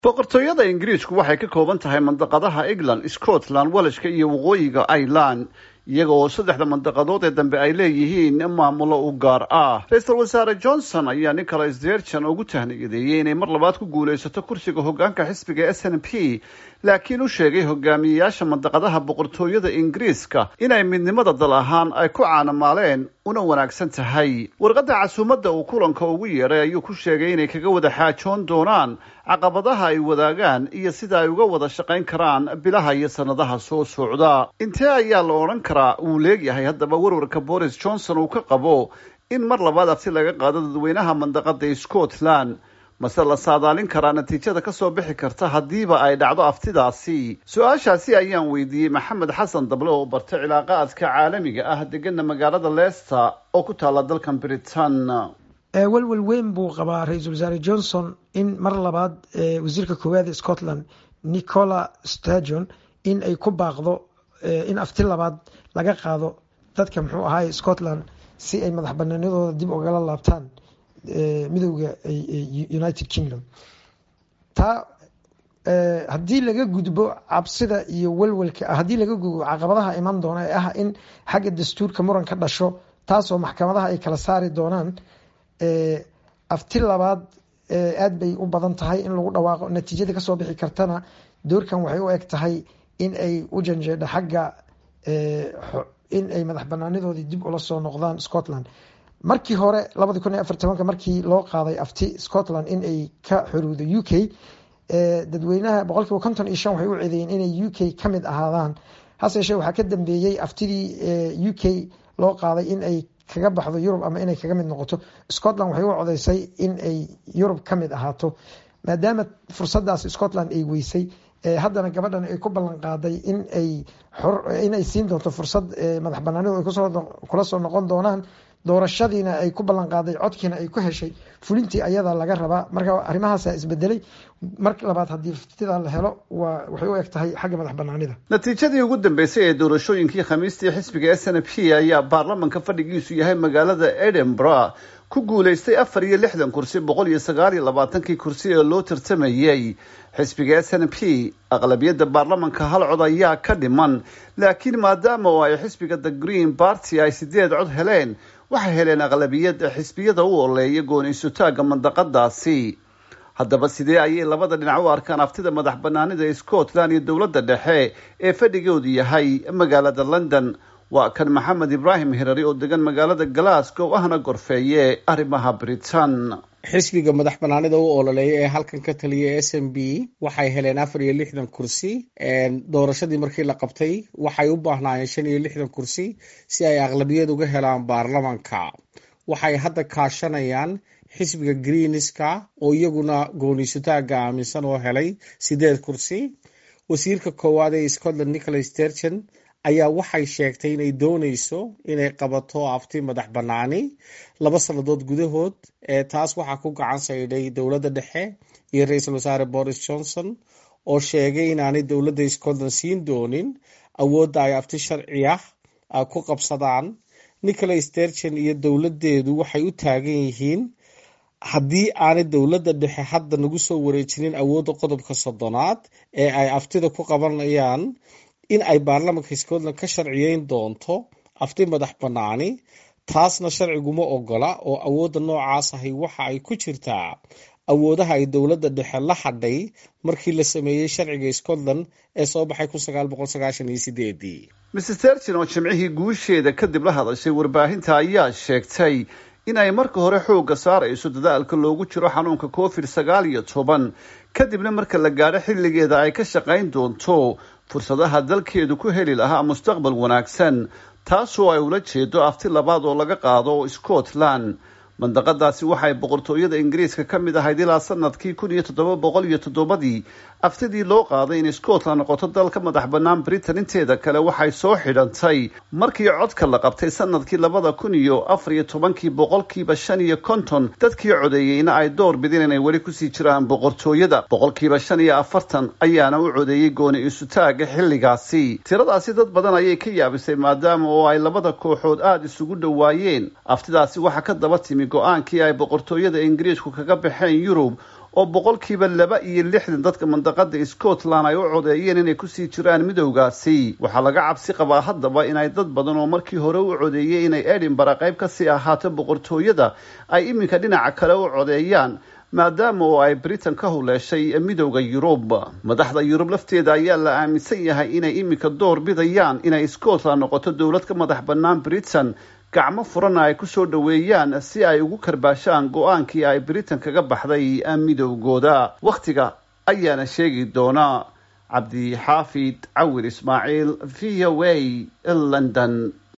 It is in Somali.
boqortooyada ingiriisku waxay ka kooban tahay mandaqadaha england scotland walashka iyo waqooyiga ireland iyaga oo saddexda mandaqadood ee dambe ay leeyihiin maamulo u gaar ah ra-iisul wasaare johnson ayaa nicholas derjan ugu tahniyadeeyey inay mar labaad ku guulaysato kursiga hogaanka xisbiga s n p laakiin u sheegay hogaamiyeyaasha mandaqadaha boqortooyada ingiriiska inay midnimada dal ahaan ay ku caanamaaleen una wanaagsan tahay warqadda casuumadda uu kulanka ugu yeedhay ayuu ku sheegay inay kaga wada xaajoon doonaan caqabadaha ay wadaagaan iyo sida ay uga wada shaqayn karaan bilaha iyo sannadaha soo socda intee ayaa la odhan karaa uu leegyahay haddaba warwarka boris johnson uu ka qabo in mar labaad abti laga qaado dadweynaha mandaqada scotland mase la saadaalin karaa natiijada kasoo bixi karta haddiiba ay dhacdo aftidaasi su-aashaasi ayaan weydiiyey maxamed xasan dable oo bartay cilaaqaadka caalamiga ah degana magaalada leicester oo ku taala dalkan britain welwel weyn buu qabaa ra-iisul wasaare johnson in mar labaad wasiirka koowaad ee scotland nicola stajon in ay ku baaqdo in afti labaad laga qaado dadka muxuu ahaay scotland si ay madax banaanadooda dib ugala laabtaan midowda united kingdom taa haddii laga gudbo cabsida iyo welwelka haddii laga gudbo caqabadaha iman doona ee ah in xagga dastuurka muran ka dhasho taasoo maxkamadaha ay kala saari doonaan afti labaad aad bay u badan tahay in lagu dhawaaqo natiijada kasoo bixi kartana doorkan waxay u eg tahay in ay u janjeedho xagga in ay madax banaanadoodii dib ula soo noqdaan scotland markii hore labadi kun iyo afar tobanka markii loo qaaday afti scotland in ay ka xuruudo u k dadweynaha boqol kiiba konton iyo shan waxay u ceedeeyeen inay u k ka mid ahaadaan hase yeeshee waxaa ka dambeeyey aftidii u k loo qaaday in ay kaga baxdo yurub ama inay kaga mid noqoto scotland waxay u codeysay in ay yurub ka mid ahaato maadaama fursadaas scotland ay weysay haddana gabadhan ay ku ballan qaaday in ay inay siin doonto fursad madax banaanidu ay kula soo noqon doonaan doorashadiina ay ku ballan qaaday codkiina ay ku heshay fulintii ayada laga rabaa marka arrimahaasa isbedelay mar labaad haddii ftidaa la helo waxay u eg tahay xagga madax banaanida natiijadii ugu dambeysay ee doorashooyinkii khamiistii xisbiga s n p ayaa baarlamanka fadhigiisu yahay magaalada edinburgh ku guulaystay afar iyo lixdan kursi boqol iyo sagaal iyo labaatankii kursi ee loo tartamayey xisbiga s n p aqlabiyadda baarlamanka hal cod ayaa ka dhiman laakiin maadaama oo ay xisbiga the green party ay sideed cod heleen waxay heleen aqlabiyad xisbiyada u oleeya gooni-isutaagga mandaqadaasi haddaba sidee ayay labada dhinac u arkaan aftida madax banaanida ee scotland iyo dowladda dhexe ee fadhigoodu yahay magaalada london waa kan maxamed ibraahim hirari oo degan magaalada glasgow ahna gorfeeye arrimaha britain xisbiga madax banaanida u ololeeya ee halkan ka taliya s m b waxay heleen afar iyo lixdan kursi doorashadii markii la qabtay waxay u baahnaayeen shan iyo lixdan kursi si ay aqlabiyad uga helaan baarlamanka waxay hadda kaashanayaan xisbiga greenska oo iyaguna gooniisutaaga aaminsan oo helay sideed kursi wasiirka koowaad ee scotland nicholas derjan ayaa waxay sheegtay inay dooneyso inay qabato afti madax banaani laba sannadood gudahood taas waxaa ku gacan saydhay dowladda dhexe iyo ra-iisul wasaare boris johnson oo sheegay inaanay dowladda scotland siin doonin awoodda ay afti sharci ah ku qabsadaan nicholas derjan iyo dowladdeedu waxay u taagan yihiin haddii aanay dowladda dhexe hadda nagu soo wareejinin awoodda qodobka soddonaad ee ay aftida ku qabanayaan in ay baarlamanka scotland ka sharciyeyn doonto afti madax banaani taasna sharciguma ogola oo awoodda noocaas ahi waxa ay ku jirtaa awoodaha ay dowladda dhexe la hadhay markii la sameeyey sharciga scotland ee soo baxay kun sagaal boqol sagaashan iyo sideedii mrs terjin oo jimcihii guusheeda kadib la hadashay warbaahinta ayaa sheegtay in ay marka hore xoogga saarayso dadaalka loogu jiro xanuunka covid sagaal iyo toban kadibna marka la gaadho xilligeeda ay ka shaqayn doonto fursadaha dalkeedu ku heli lahaa mustaqbal wanaagsan taasoo ay ula jeedo afti labaad oo laga qaado scotland mandaqadaasi waxay boqortooyada ingiriiska ka mid ahayd ilaa sanadkii kun iyo toddoba boqol iyo toddobadii aftidii loo qaaday in scotland noqoto dal ka madax bannaan britain inteeda kale waxay soo xidhantay markii codka la qabtay sanadkii labada kun iyo afar iyo tobankii boqolkiiba shan iyo konton dadkii codeeyeyna ay door bideen inay weli kusii jiraan boqortooyada boqolkiiba shan iyo afartan ayaana u codeeyey gooni isutaaga xilligaasi tiradaasi dad badan ayay ka yaabisay maadaama oo ay labada kooxood aada isugu dhowaayeen aftidaasi waxaa ka daba timi go-aankii ay boqortooyada ingiriisku kaga baxeen yurub oo boqolkiiba laba iyo lixdan dadka mandaqada scotland ay u codeeyeen inay kusii jiraan midowgaasi waxaa laga cabsi qabaa haddaba inay dad badan oo markii hore u codeeyay inay edinbara qayb kasii ahaato boqortooyada ay iminka dhinaca kale u codeeyaan maadaama oo ay britain ka huleeshay midowda yurub madaxda yurub lafteeda ayaa la aaminsan yahay inay iminka door bidayaan inay scotland noqoto dowlad ka madax bannaan britain gacmo furana ay kusoo dhoweeyaan si ay ugu karbaashaan go-aankii ay britain kaga baxday midowgooda wakhtiga ayaana sheegi doona cabdi xaafid cawir ismaaciil v o a london